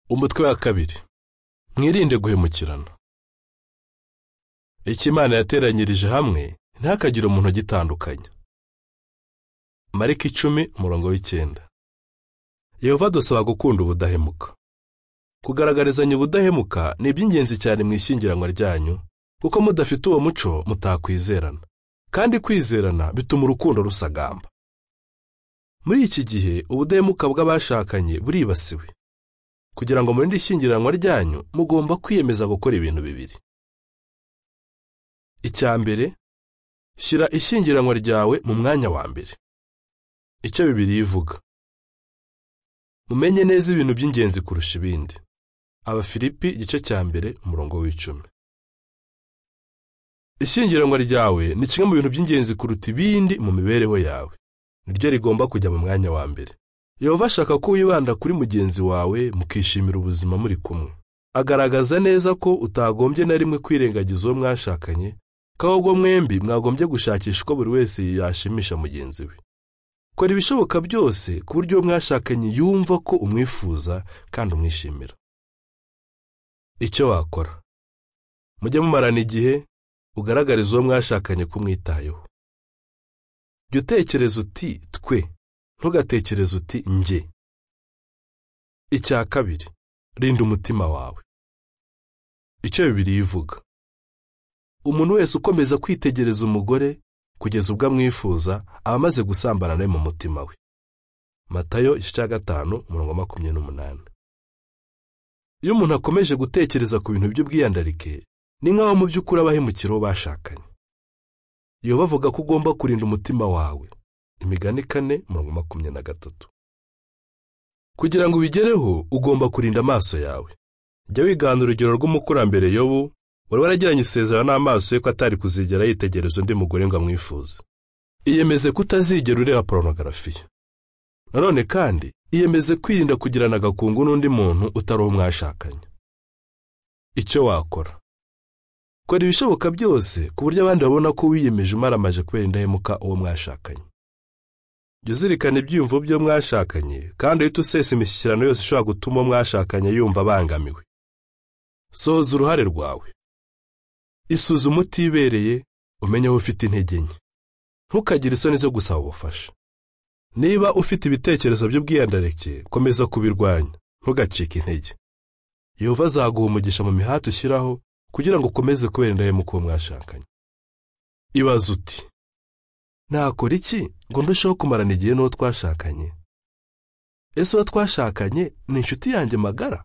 umutwe wa kabiri mwirinde guhemukirana icyo imana yateranyirije hamwe ntakagire umuntu ugitandukanya marika icumi umurongo w'icyenda yehova dusaba gukunda ubudahemuka kugaragarizanya ubudahemuka ni iby'ingenzi cyane mu ishyingiranwa ryanyu kuko mudafite uwo muco mutakwizerana kandi kwizerana bituma urukundo rusagamba muri iki gihe ubudahemuka bw'abashakanye buribasiwe kugira ngo murinde ishyingiranwa ryanyu mugomba kwiyemeza gukora ibintu bibiri icya mbere shyira ishyingiranwa ryawe mu mwanya wa mbere icyo bibiri ivuga mumenye neza ibintu by'ingenzi kurusha ibindi abafilipi igice cya mbere umurongo w'icumi ishyingiranwa ryawe ni kimwe mu bintu by'ingenzi kuruta ibindi mu mibereho yawe niryo rigomba kujya mu mwanya wa mbere yehova ashaka ko wibanda kuri mugenzi wawe mukishimira ubuzima muri kumwe agaragaza neza ko utagombye na rimwe kwirengagiza uwo mwashakanye ko ahubwo mwembi mwagombye gushakisha uko buri wese yashimisha mugenzi we kora ibishoboka byose ku buryo uwo mwashakanye yumva ko umwifuza kandi umwishimira icyo wakora mujye mumarana igihe ugaragariza uwo mwashakanye ko umwitayeho jya utekereza uti twe ntugatekereze uti njye icya kabiri rinda umutima wawe icyo bibiri ivuga umuntu wese ukomeza kwitegereza umugore kugeza ubwo amwifuza aba amaze gusambana nawe mu mutima we matayo igice cya gatanu umurongo makumyabiri n'umunani iyo umuntu akomeje gutekereza ku bintu by'ubwiyandarike ni nk'aho mu by'ukuri abahemukira uwo bashakanye yehova avuga ko ugomba kurinda umutima wawe imigani kane mirongo makumyabiri na gatatu kugira ngo ubigereho ugomba kurinda amaso yawe jya wigana urugero rw'umukurambere yobu wari waragiranye isezerano n'amaso ye ko atari kuzigera yitegereza undi mugore ngo amwifuze iyemeze kutazigera ureba porunogarafiya nanone kandi iyemeze kwirinda kugirana agakungu n'undi muntu utari uwo mwashakanye icyo wakora kora ibishoboka byose ku buryo abandi babona ko wiyemeje umaramaje kubera indahemuka uwo mwashakanye jya uzirikana ibyiyumvo byo mwashakanye kandi uhite usesa imishyikirano yose ishobora gutuma uwo mwashakanye yumva abangamiwe sohoza uruhare rwawe isuzume utibereye umenye aho ufite intege nke ntukagire isoni zo gusaba ubufasha niba ufite ibitekerezo by'ubwiyandareke komeza kubirwanya ntugacike intege yehova azaguha umugisha mu mihati ushyiraho kugira ngo ukomeze kubera indahemuka uwo mwashakanye ibaze uti nakora iki ngo ndusheho kumarana igihe n'uwo twashakanye ese uwo twashakanye ni inshuti yanjye magara